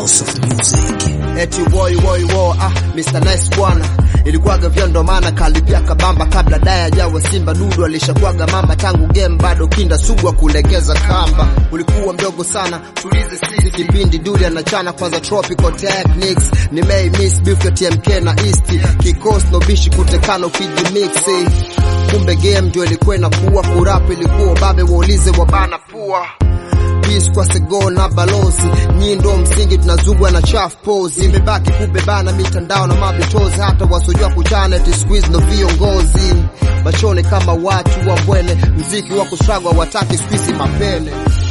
House of Music. Eti boy boy wo ah Mr Nice bwana ilikuwaga vyo ndo maana kalipia kabamba kabla daya jawa Simba dudu alishakuwaga mamba tangu game bado kinda sugwa kulegeza kamba ulikuwa mdogo sana tulize sisi kipindi duli anachana kwanza tropical techniques ni May Miss Beef ya TMK na East kikos no bishi kutekana ukijimix kumbe game ndio ilikuwa inakuwa kurap ilikuwa babe waulize wabana pua peace kwa sego na balozi nyindo msingi tunazugwa na chafu pose imebaki kubebana mitandao na mabitozi hata wasojua kuchana eti squeeze ndo viongozi machone kama watu wa mbwele mziki wa kusagwa wataki squeeze mapele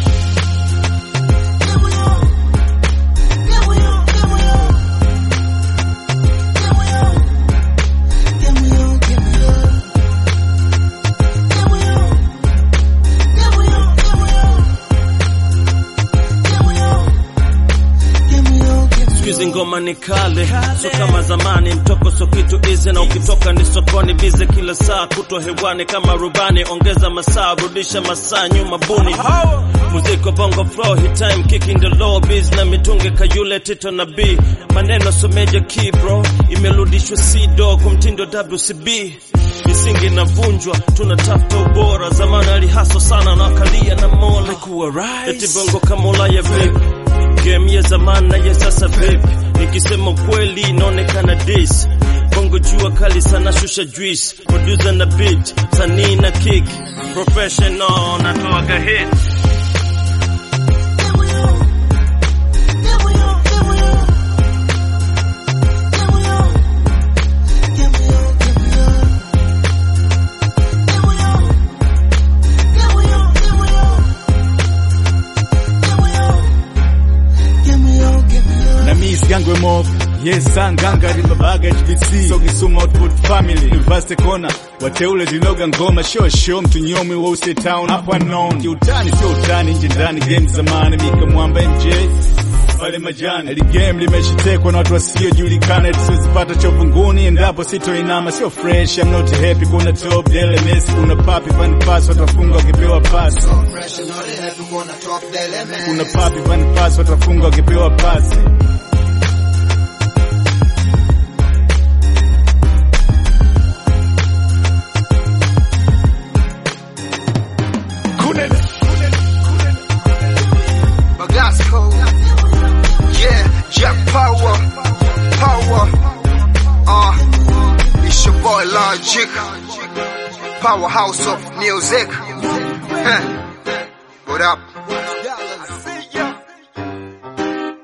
Sikizi ngoma ni kale, so kama zamani, mtoko so kitu izi, na ukitoka ni sokoni bize kila saa, kutwa hewani kama rubani, ongeza masaa, rudisha masaa nyuma buni. Muziki wa bongo flow, hit time kicking the low biz, na mitungi kayule Tito na B, maneno so major key bro, imerudishwa C-do kumtindo WCB misingi inavunjwa, tunatafuta ubora. Zamani alihaso sana na akalia na mola kuwa eti bongo kama Ulaya vipi game ya zamani na ya sasa vipi? Nikisema kweli inaonekana dis bongo jua kali sana, shusha juice, producer na beat, sanii na kick, professional natoaga hit na Miss Gangwe Mob Yes, Sanganga Ribabaga HBC So Kisuma Output Family University Corner Wateule Zinoga Ngoma Show Show Mtunyomi Wose Town Up unknown Kiutani sio utani nje ndani game zamani Mika Mwamba MJ pale majani Eli game limeshitekwa na watu wasiojulikana eti siwezipata chovu nguni endapo sitoinama sio fresh I'm not happy kuna top dele Messi kuna papi fan pass watafunga wakipewa pasi kuna papi fan pass watafunga wakipewa pasi Bagasco yeah Jack Power Power uh it's your boy Logic Powerhouse of music Huh. what up